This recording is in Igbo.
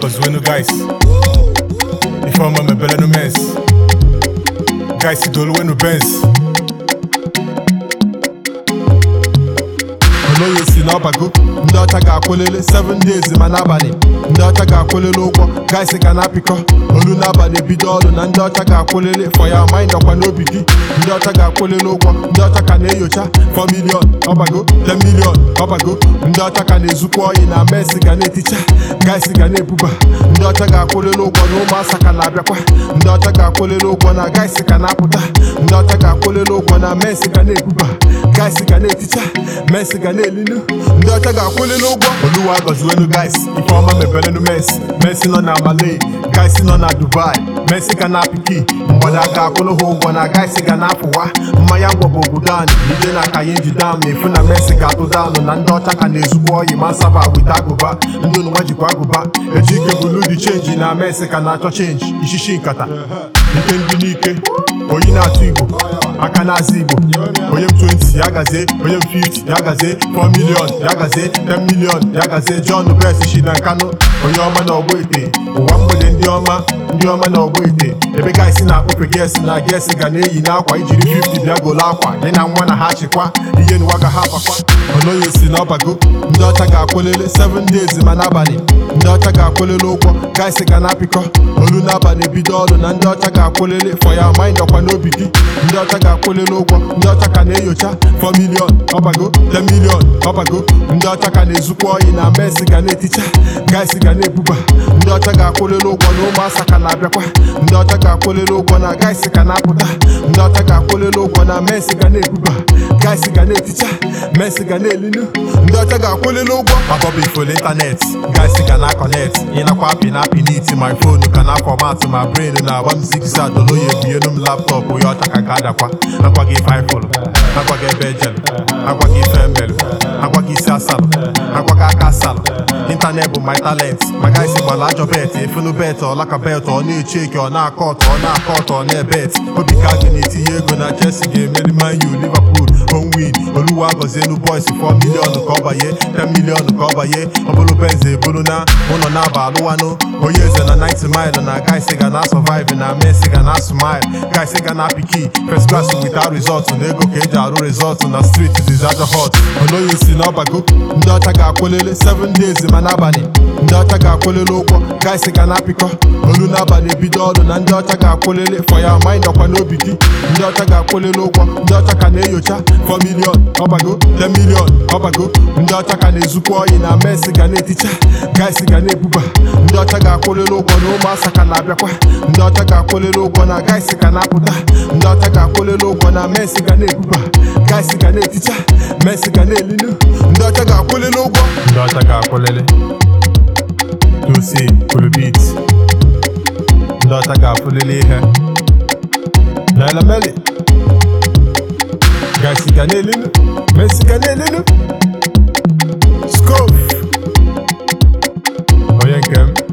gọziwenu guys ifeọma mebelenu mens guys doluwenu bens onye si n'ọbago ndị ọcha ga-akwụlele 7 days ma n'abalị ndị ọcha ga-akwụlele ụgwọ guys ga na-apịkọ olu n'abalị ebido ọrụ na ndị ọcha ga-akwụlele for ya mind ọkwa n'obi gị ndị ọcha ga-akwụlele ụgwọ ndị ọcha ka na-enyocha 4 million ọbago 10 million ọbago ndị ọcha ka na-ezukwa oyi na mes ga na-eticha guys ga na-ebuba ndị ọcha ga-akwụlele ụgwọ na ụmụasa ka na-abịakwa ndị ọcha ga-akwụlele ụgwọ na guys ka na-apụta ndị ọcha ga-akwụlele ụgwọ na mes ga na-ebuba guys ga na-eticha mes ga na-elinu ndị ọcha ga-akwụlele ụgwọ oluwa gọziwenu guys ifeọma mebelenu mes mesi nọ na malay guys nọ na dubai mesi ga na-apịki mgbada ga-akwụlụ ha ụgwọ na guys ga na-afụwa mmanya ngwọ bụ obodo anyị ije na aka ya nji dam na-efu na mesi ga-atụ daanụ na ndị ọcha ka na-ezukwa oyi ma saba wita agụba ndị onụnwa jikwa agụba eji ike bulu dị chenji na mesi ka na-achọ chenji ishishi nkata ike ndị n'ike oyi na-atụ igbo aka na-azụ igbo onye m 20 ya gazie onye m 50 ya gazie 4 million ya gazie 10 million ya gazie John Best shi na Nkanu onye ọma na ọgbọ ite ụwa mgbede ndị ọma ndị ọma na ọgbọ ite ebe gaisi na-akpụfe gesi na gesi ga na-eyi n'akwa ijiri 50 bịa golo akwa dị na nwa na ha chịkwa ihe n'ụwa ga ha pakwa onoye si n'ọbago ndị ọcha ga-akwụlele 7 days ma n'abalị ndị ọcha ga-akwụlele ụgwọ gaisi ga na-apịkọ olu n'abalị ebido ọrụ na ndị ọcha ga-akwụlele for ya mind ọkwa n'obi gị ndị ọcha ga-akwụlele ụgwọ ndị ọcha ka na-enyocha 4 million ọbago 10 million ọbago ndị ọcha ka na-ezukwa oyi na mes ga na-eticha guys ga na-ebuba ndị ọcha ga-akwụlele ụgwọ na ụmụasa ka na-abịakwa ndị ọcha ga-akwụlele ụgwọ na guys ka na-apụta ndị ọcha ga-akwụlele ụgwọ na mes ga na-ebuba guys ga na-eticha mes ga na-elinu ndị ọcha ga-akwụlele ụgwọ abọbụ ifolo ịntanetị guys ga na-akọnet ịnakwa apị na apị n'iti my phone ka na fọmatụ ma brain na-agba m zigzag oloye bienu m laptọpụ onye ọcha ka ga-adakwa agwa gị ife ifolo agwa gị ebe ejelu agwa gị ife mmelụ agwa gị isi asalụ agwa gị aka asalụ ịntanet bụ my talent ma guys gbara ajọ bet efunu bet ọlaka bet ọ na-echeki ọ na-akọ ọtọ ọ na-akọ ọtọ ọ na-ebet obi ka gị na-etinye ego na Chelsea ga-emeri Man U Liverpool home win oluwa gọzielu boys 4 million ka ọ banye 10 million ka ọ banye ọ bụrụ benz eburu na ụlọ na-aba alụwanụ onye eze na 90 mile na guys ga na survive na Messi ga na smile guys ga na piki first class without result na ego ka eji arụ result na street dizaja hot onoye si n'ọbago ndị ọcha ga-akwụlele 7 days ma n'abalị ndị ọcha ga-akwụlele ụgwọ guys ga na-apịkọ olu n'abalị ebido ọrụ na ndị ọcha ga-akwụlele for ya mind ọkwa n'obi gị ndị ọcha ga-akwụlele ụgwọ ndị ọcha ka na-enyocha 4 million ọbago 10 million ọbago ndị ọcha ka na-ezukwa oyi na mes ga na-eticha guys ga na-ebuba ndị ọcha ga-akwụlele ụgwọ na ụmụasa ka na-abịakwa ndị ọcha ga-akwụlele ụgwọ na guys ga na-apụta ndị ọcha ga-akwụlele ụgwọ na mes ga na-ebuba guys ga na-eticha mes ga na-elinu ndị ọcha ga-akwụlele ụgwọ ndị ọcha ga-akwụlele dosi kulubit ndị ọcha ga-akwụlele ihe na elemeli guys ga na-elinu mes ga na-elinu scope onye nke m